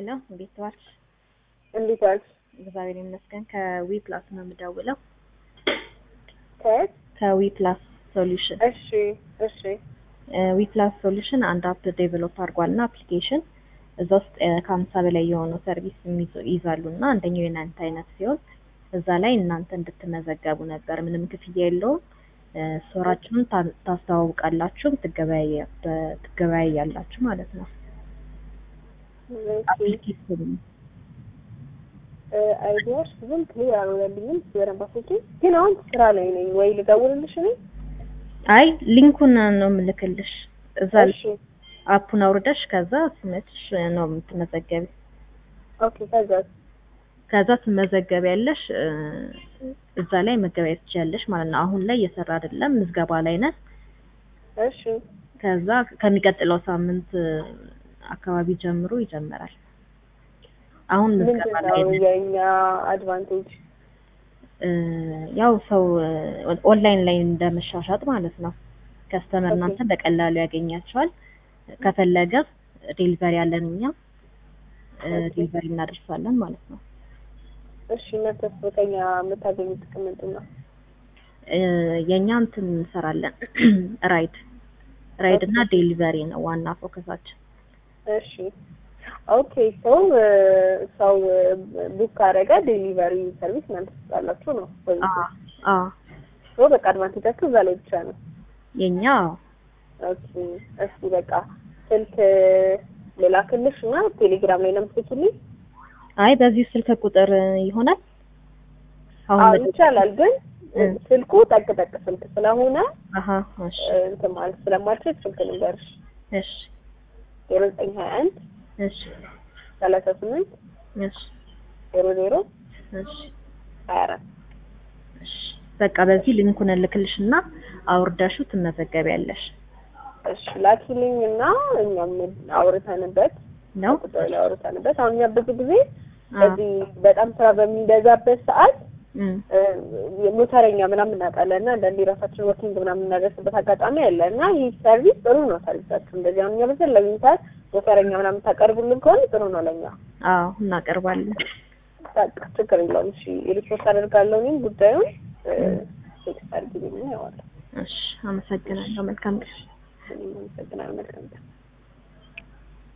ሄሎ እንዴት ዋልሽ? እንዴት ዋልሽ? እግዚአብሔር ይመስገን። ከዊ ፕላስ ነው የምደውለው። ከየት? ከዊ ፕላስ ሶሉሽን። እሺ እሺ ዊ ፕላስ ሶሉሽን አንድ አፕ ዴቨሎፕ አድርጓል እና አፕሊኬሽን እዛ ውስጥ ከሀምሳ በላይ የሆኑ ሰርቪስ ይይዛሉ እና አንደኛው የእናንተ አይነት ሲሆን እዛ ላይ እናንተ እንድትመዘገቡ ነበር። ምንም ክፍያ የለውም። ስቶራችሁን ታስተዋውቃላችሁ፣ ትገበያያላችሁ ማለት ነው። አፕሊኬሽን አይዲያሽ ብዙም ክሊር አልሆነልኝም። በደንብ አስወጪ። ግን አሁን ስራ ላይ ነኝ ወይ ልደውልልሽ እኔ? አይ ሊንኩን ነው የምልክልሽ። እዛ እሺ አፑን አውርደሽ ከዛ ስመትሽ ነው የምትመዘገቢ። ኦኬ ከዛ ከዛ ትመዘገቢያለሽ። እዛ ላይ መገበያየት ትችያለሽ ማለት ነው። አሁን ላይ እየሰራ አይደለም፣ ምዝገባ ላይ ነን። እሺ ከዛ ከሚቀጥለው ሳምንት አካባቢ ጀምሮ ይጀምራል። አሁን ምዝገባ ምንድን ላይ ነው ነን። የእኛ አድቫንቴጅ? ያው ሰው ኦንላይን ላይ እንደመሻሻጥ ማለት ነው። ከስተመር እናንተ በቀላሉ ያገኛቸዋል። ከፈለገ ዴሊቨሪ ያለን እኛ ዴሊቨሪ እናደርሳለን ማለት ነው። እሺ እናንተስ በከኛ የምታገኙት ጥቅም ምንድን ነው? የእኛ እንትን እንሰራለን ራይድ ራይድ እና ዴሊቨሪ ነው ዋና ፎከሳችን። እሺ ኦኬ ሰው ሰው ቡክ ካደረገ ዴሊቨሪ ሰርቪስ እናንተ ትሰጣላችሁ ነው ወይ? አዎ አዎ ሶ በቃ አድቫንቴጃችሁ እዛ ላይ ብቻ ነው። የኛ ኦኬ እስኪ በቃ ስልክ ልላክልሽ እና ቴሌግራም ላይ ነው የምትልኪልኝ? አይ በዚህ ስልክ ቁጥር ይሆናል። አሁን አዎ በዚህ- ይቻላል፣ ግን እ። ስልኩ ጠቅ ጠቅ ስልክ ስለሆነ አሀ እሺ እንትን ማለት ስለማልችል ስልክ ልንገርሽ እሺ ዜሮ ዘጠኝ ሀያ አንድ እሺ ሰላሳ ስምንት እሺ ዜሮ ዜሮ እሺ ሀያ አራት እሺ በቃ በዚህ ሊንኩን እልክልሽና አውርዳሹ ትመዘገቢያለሽ እሺ ላኪልኝ እና እኛም አውርተንበት ነው። ጉዳዩ ላይ አውርተንበት አሁን እኛ ብዙ ጊዜ አዎ። በዚህ በጣም ስራ በሚበዛበት ሰዓት እም፣ ሞተረኛ ምናምን እናውቃለን እና አንዳንዴ ራሳችን ወርኪንግ ምናምን እናደርስበት አጋጣሚ አለ እና ይህ ሰርቪስ ጥሩ ነው። ሰርቪሳችሁ እንደዚህ አሁን እኛ በፈለግን ሰዓት ሞተረኛ ምናምን ታቀርቡልን ከሆነ ጥሩ ነው ለእኛ። አዎ እናቀርባለን። በቃ ችግር የለውም። እሺ ሪፖርት አደርጋለሁ እኔም ጉዳዩን ቴክስት አድርጊልኝ ያዋል። እሺ አመሰግናለሁ። መልካም ቀን። እኔም አመሰግናለሁ። መልካም ቀን